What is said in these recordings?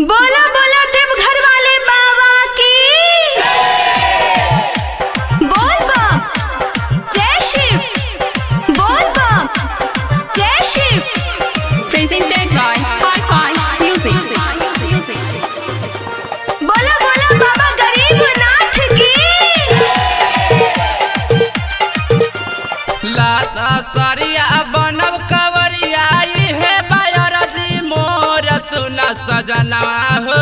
बोला बोला देवघर वाले बाबा की बोल बम जय शिव बोल बम जय Shiv Presented by Hi-Fi Music. बोला बोला बाबा गरीबनाथ की लाता सरिया बनब कवरिया हे बायरजी मोर सुन सजना हो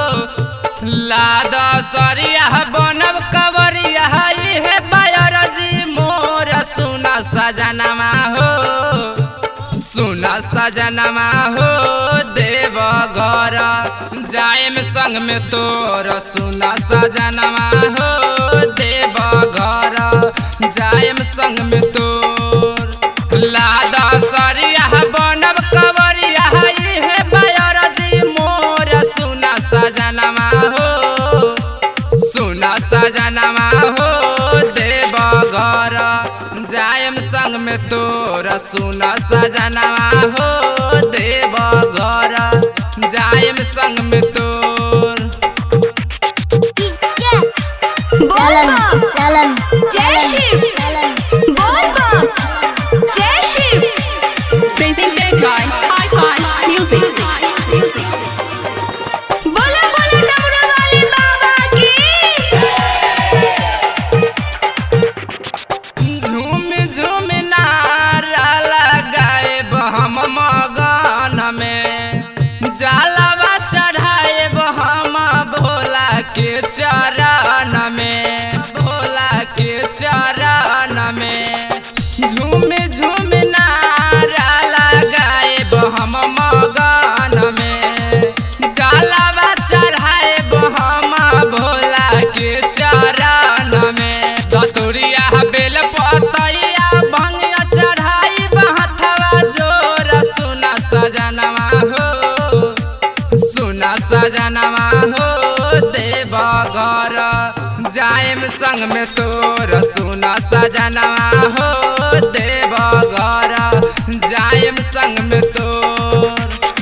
लादा सरिया बनब कवरिया हे बायरजी मोर सुन सजनमा हो सुन सजनमा हो देव घर जाएम संग में तोर सुन सजनमा हो देव घर जाएम संग में तोर लादा सरिया बनब कवरिया हे बायरजी मोर सुन सजनमा हो सुन सजनमा हो देव घर जायम संग में तोर सुन सजनमा हो देव घर जायम संग में तोर बोल बम जय शिव बोल बम जय Shiv Presented by Hi-Fi Music. बोला बोला डमरू वाले बाबा की झूम झूम नारा लगाए हम मगन में जलवा चढ़ाए हम भोला के चरण में भोला के चरण में झूम झूम नारा लगाए हम मगन में जलवा चढ़ाए हम भोला के चरण में दतुरिया बेल पतैया भंगिया चढ़ाई हथवा जोर सुना सजनवा हो सुना सजनवा हो देव घर जाएम संग में तोर सुना सजनवा हो देव घर जाएम संग में तोर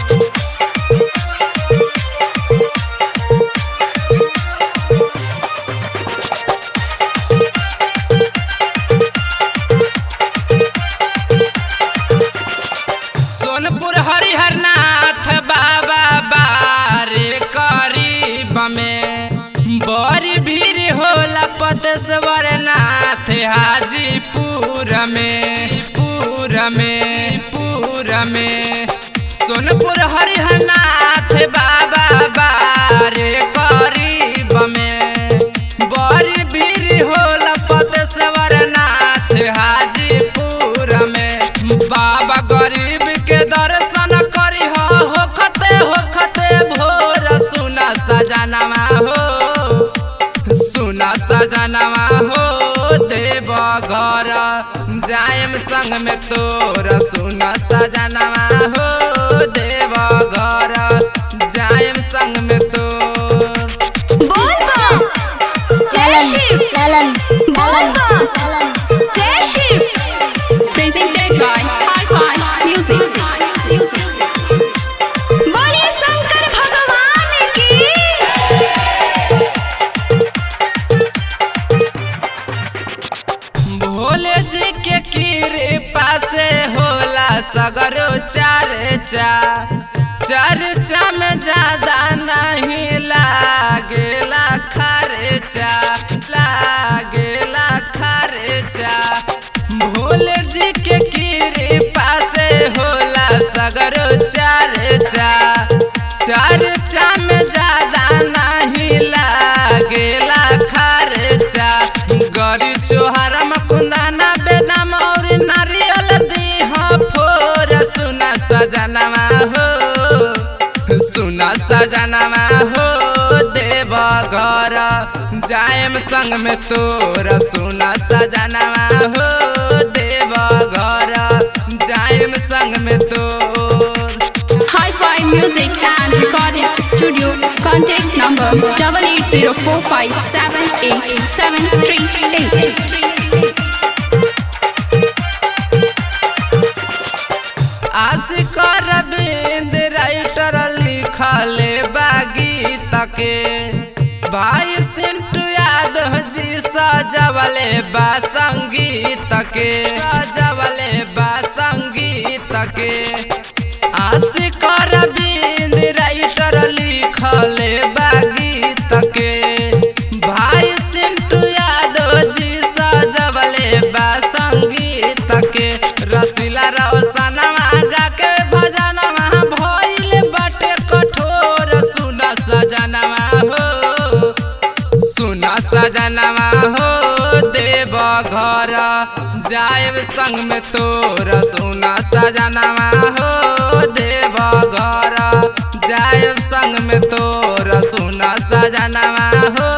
सोनपुर हरिहरनाथ बाबा बारे करीब में बड़ी भीड़ होला पतेश्वर नाथ हाजीपुर में पुर में पुर में सोनपुर हरिहरनाथ बाबा बारे करीब में बड़ी भीड़ होला पतेश्वर नाथ हाजीपुर में बाबा गरीब के दर्शन करी हो होखते होखते भोर सुना सजनमा हो सुना सजनमा हो देव घर जायम संग में तोर सुना सजनमा हो देव घर जायम संग में तोर बोल बम जय शिव बोल बम जय Shiv Presented by Hi-Fi Music. बोलिए शंकर भगवान की भोले जी के कृपा से होला सगरो चर्चा चर्चा में ज्यादा नहीं लागेला खर्चा लागेला खर्चा भोले जी के कृपा से होला सगरो चर्चा चर्चा में ज्यादा नहीं लागेला खर्चा गरी चोहर मकुंदाना बेदाम और नारियल दीह फोर सुना सजनमा हो सुना सजनमा हो देव घर जायम संग में तोर सुना सजनमा हो देव घर जायम संग में तोर Hi-Fi Music and Recording Studio. Contact number double eight zero four five seven eight seven three eight. आशिक रविंद्र राइटर लिखले बागी के भाई सिंटू यादव जी सजवले बा संगीत के सजवले बा संगीत के आशिक रविंद राइटर लिखले बा गीत के भाई सिंटू यादव जी सजवले बा संगीत के रसीला रोशनवा गा के भजनवा भइल बाटे कठोर सुन सजनवा हो सुन सजनवा हो देव घर जाएब संग में तोर सुन सजनवा हो देव घर जाएब संग में तोर सुन सजनवा हो